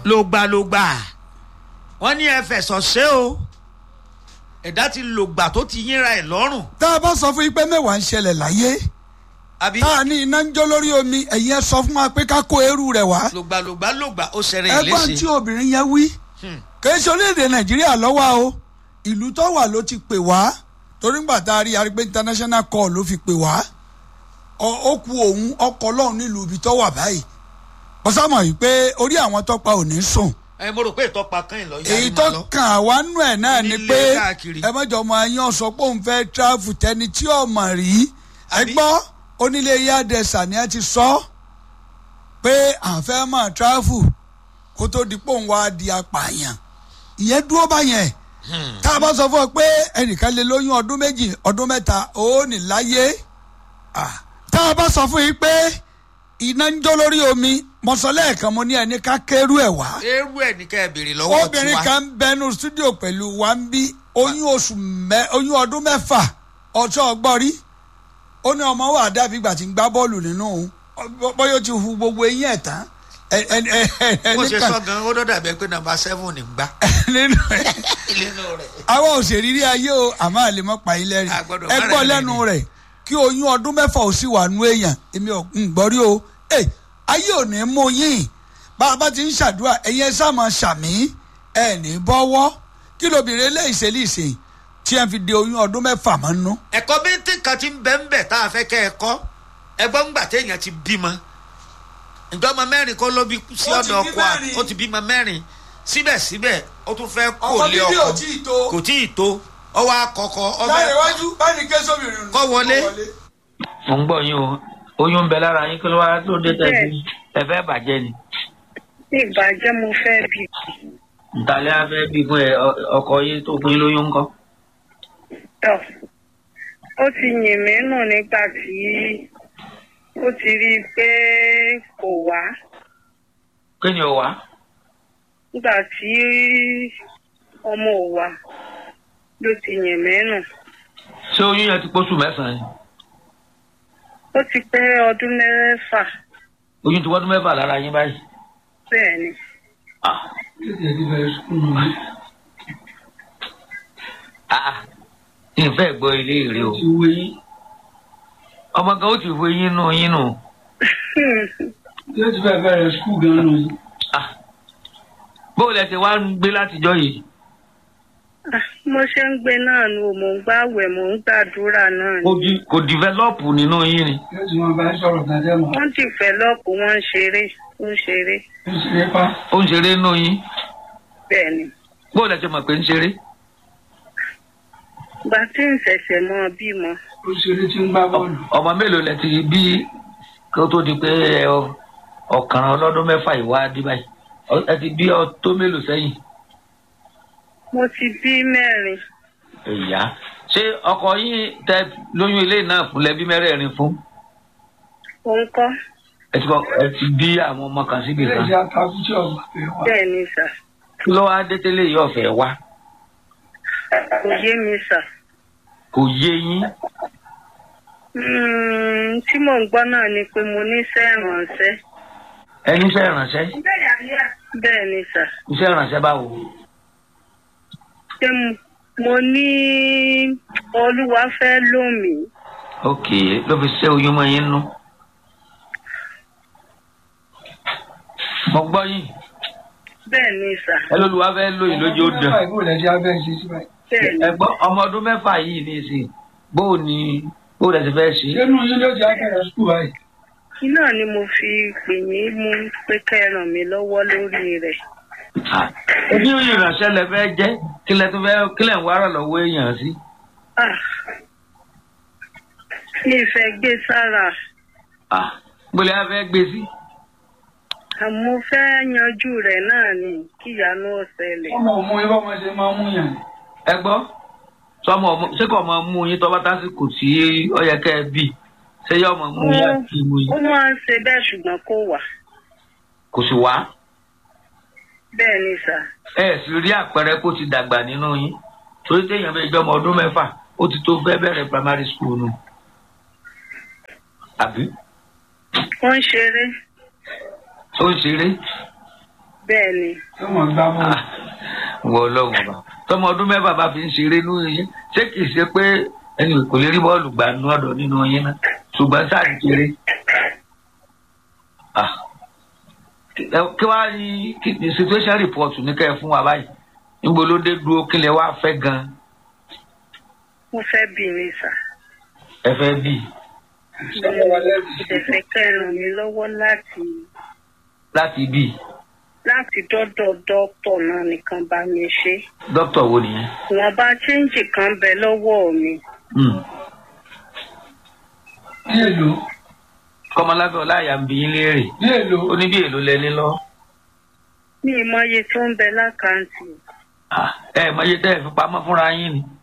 lògbàlògbà wọ́n ní ẹ fẹ̀sọ̀ ṣe o ẹ̀dá ti lògbà tó ti yínra ẹ̀ lọ́rùn tá a bá sọ fún yín pé mẹ́wàá ń ṣẹlẹ̀ láyé àbí tá a ní iná ń jó lórí omi ẹ̀yin ẹ sọ fún wa pé ká kó eérú rẹ̀ wá lògbàlògbà lògbà ó ṣẹlẹ̀ ẹgbọ́n tí ìléṣe obìnrin yẹn wí Hmm. kì í ṣe orílẹ̀-èdè nàìjíríà lọ́wọ́ o ìlú tó wà ló ti pè wá torí ńgbà tá a rí arígbé international call ló fi pè wá Ọ- ó ku òun ọkọ̀ lọ́hùn nílùú ibi tó wà báyìí ọ̀sàmọ̀ yìí pé orí àwọn tọ́pa ò ní sùn ẹ mo rò pé ìtọ́pa kan ìlọ yá èyí ni tó mà lọ kàn àwa nù ẹ̀ náà ni Onílé pé káàkiri. ẹ mọ̀jọ̀ ọmọ ayán sọ pé òun fẹ́ tíráfù tẹni tí ò mọ̀ rí ẹ Àbí? gbọ́ onílé yádẹsà ni ẹ ti sọ pé à ń fẹ́ mọ̀ tíráfù kó tó di pé òun wá di apààyàn ìyẹn dúró báyẹn tá a bá sọ fún ọ pé ẹnìkan lè lóyún ọdún méjì ọdún mẹ́ta ó ní láyé Ah. tá a bá sọ fún yín pé iná ń jó lórí omi mọ̀sálẹ̀ mo ní ẹni ká kérú ẹ̀ wá eérú ẹ̀ ní ká ẹ béèrè lọ́wọ́ obìnrin tiwa kan bẹnu studio pẹ̀lú wa ń bí oyún oṣù mẹ oyún ọdún mẹ́fà ọjọ́ ọgbọ́rí ó ní ọmọ wa dàbí ìgbà tí ń gbá bọ́ọ̀lù nínú òun Ọ- bóyá ó ti hu gbogbo eyín ẹ̀ tán ẹ ẹ ẹ ẹ ẹ bó ṣe nìkan sọ gan ó dọ́dà bẹ́ẹ̀ pé nàmbà seven ní gbá nínú ẹ̀ nínú rẹ̀ àwọn òṣèré rí ayé o àmọ́ àlè mọ́ pa yín lẹ́rìn A gbọ́dọ̀ ẹ má gbọ́ rẹ̀ lẹ́nu lẹ́rìn. rẹ̀ kí oyún ọdún mẹ́fà ò sì wà nú èèyàn èmi ò ń gbọ́ rí o ẹ ayé ò ní mú yín bá a bá ti ń ṣàdúrà ẹ̀yin ẹ sáà máa ṣàmì ẹ̀ ní bọ́wọ́ kí lóbìnrin eléyìí ṣe lè ṣe tí ẹ fi de oyún ọdún mẹ́fà mọ́ nú. ẹ̀kọ́ bíntín kan ti ń bẹ́ ń bẹ̀ tá a fẹ́ kẹ́ ẹ kọ́ ẹgbọ́n ńgbà téèyàn ti bímọ ǹjọ́ ọmọ mẹ́rin kó ló bí sí Ó ti ọ̀dọ̀ bí ọkọ à mẹ́rin. ó ti bímọ mẹ́rin síbẹ̀síbẹ̀ ó tún fẹ́ kó ọmọ lé bíbí ò ọkọ tí ì tó kò tí ì tó ọwọ́ akọkọ ọmọ láyé iwájú báyìí ké sóbìnrin Kọ́ wọlé. mo ń gbọ́ yín o oyún ń bẹ lára yín kí ló wá tó dé tẹ̀sí ẹ fẹ́ bàjẹ́ ni ní ìbàjẹ́ mo fẹ́ bí ntàlẹ́ afẹ́ bí fún ẹ ọ- ọkọ yín tó fún yín lóyún ńkọ́ tọ̀ ó ti yìn mí nù nígbà tí ó ti rí i pé kò wá kí ni ò wá nígbà tí ọmọ ò wá ló ti yìn mí nù ṣé oyún yẹn ti pósù mẹ́sàn-án ni ó ti pé ọdún mẹ́fà oyún ti wọ́dún mẹ́fà lára yín báyìí bẹ́ẹ̀ ni ah ah ìfẹ́ gbọ́ ilé ìrè o ọmọ kan ó ti wo yín nù yín nù yóò ti fẹ́ bẹ̀rẹ̀ skul gan nù yìí. ah bóò lẹ ti wá ń gbé látijọ́ yìí Ah, mo ṣe ń gbé náà nu mò ń gbàwẹ̀ mò ń gbàdúrà náà ni kò di kò dìvẹ́lọ́pù nínú yín ni yóò ti máa bá ẹ sọ̀rọ̀ dájẹ́ mọ́. wọ́n ti fẹ́ lọ́ọ̀pù wọ́n ń ṣeré ń ṣeré ó sì lè pa. ó ń ṣeré nínú yín bẹ́ẹ̀ ni bóò lẹ ti mọ̀ pé ń ṣeré ìgbà tí ń ṣẹ̀ṣẹ̀ mọ́ bímọ ó ṣeré tí ń gbá bọ́ọ̀lù. ọmọ mélòó lẹ ti bí kí ó tó di pé ẹ ọ- ọ̀kan ọlọ́dún mẹ́fà ìwá dí báyìí Ọ- ẹ ti bí ọ tó mélòó sẹ́yìn mo ti bí mẹ́rin ìyá ṣé ọkọ yín tẹ lóyún ilé náà fún lẹbí mẹ́rẹ̀ẹ̀rin fún òun kọ́ ẹ ti kọ ẹ ti bí àwọn ọmọ kan síbi ilé kan ìjà takú tí ọgbà pé wá. bẹ́ẹ̀ ni sà kí ló wá dé tẹ́lẹ̀ yìí ọ̀fẹ́ wá kò yé mi sà kò yé yín Mm, tí mò ń gbọ́ náà ni pé mo ní iṣẹ́ ìrànṣẹ́ ẹni iṣẹ́ ìrànṣẹ́ bẹ́ẹ̀ ni sà iṣẹ́ ìrànṣẹ́ báwo ṣé mo- mo ní olúwa fẹ́ lómi ok ló fi ṣe oyún mọ́ yín nú. mo gbọ́ yín bẹ́ẹ̀ ni sà ẹ lóluwà fẹ́ lóyún lójú ó dán. mẹ́fà ìbò lẹ ṣe abẹ́ ṣe sí báyìí. bẹ́ẹ̀ ni ẹ̀gbọ́n ọmọ ọdún mẹ́fà yìí ní ìsìn bóò ni bóò lẹ ti fẹ́ ṣe. ṣé nù yín ló ti abẹ́rẹ́ skul báyìí. iná ni mo fi pè yín mú pé kẹ́ ẹ ràn mí lọ́wọ́ lórí rẹ̀ Ah, oní ìrànṣẹ́ lẹ fẹ́ jẹ́ kí lẹ tún fẹ́ kí lẹ ń wára lọ́wọ́ èèyàn sí. Ah, mi fẹ́ gbé sára Ah, gbọ́dọ̀ yà fẹ́ gbé sí. àmọ́ fẹ́ yanjú rẹ̀ náà ni kí ìyanu ó ṣẹlẹ̀ ọmọ òmu yín bọ́mọ ṣe máa mú yàn. ẹ gbọ́ sọmọ ọmọ ṣé kò mọ mú yín tọ́ bá tásìkò tí ó yẹ kẹ́ ẹ bì ṣé yọ ọmọ mú yín àti mú ó yín máa ń ṣe bẹ́ẹ̀ ṣùgbọ́n kò wà kò sì wá. bẹ́ẹ̀ ni sà ẹ sì rí àpẹẹrẹ kó ti dàgbà nínú yín torí téèyàn bẹ jọmọ ọdún mẹ́fà ó ti tó fẹ́ bẹ̀rẹ̀ primary school nù. àbí ó ń ṣeré ó ń ṣeré bẹ́ẹ̀ ni sọmọ gbá bọ́ọ̀lù. Ah, wọ ọlọ́run ọba tọmọ ọdún mẹ́fà bá fi ń ṣeré nínú yín ṣé kìí ṣe pé ẹni kò lè rí bọ́ọ̀lù gbà nínú ọ̀dọ̀ nínú yín náà ṣùgbọ́n sáà ń kéré. Ah. Ẹ- kí wàá ní kí ni situation report ní kẹ́ ẹ fún wa báyìí níbo ló dé dúró kí lẹ wá fẹ́ gan-an mo fẹ́ bí mi sà ẹ fẹ́ bí mo dẹ̀ fẹ́ kẹ́ ẹ ràn mí lọ́wọ́ láti láti bí láti dọ́dọ̀ dókítà náà nìkan bá mi ṣe dókítà wo nìyẹn. wọn bá chíńjì kan bẹ lọ́wọ́ mi Hmm. bí èlò kọ́mọlábẹ́ ọláyà ń bi yín léèrè bí èlò ó ní bí èlò lẹni lọ. ní ìmọye tó ń bẹ lákàntì Ah, ẹ mọ iye tẹ́ ẹ fi pamọ́ fúnra yín ni.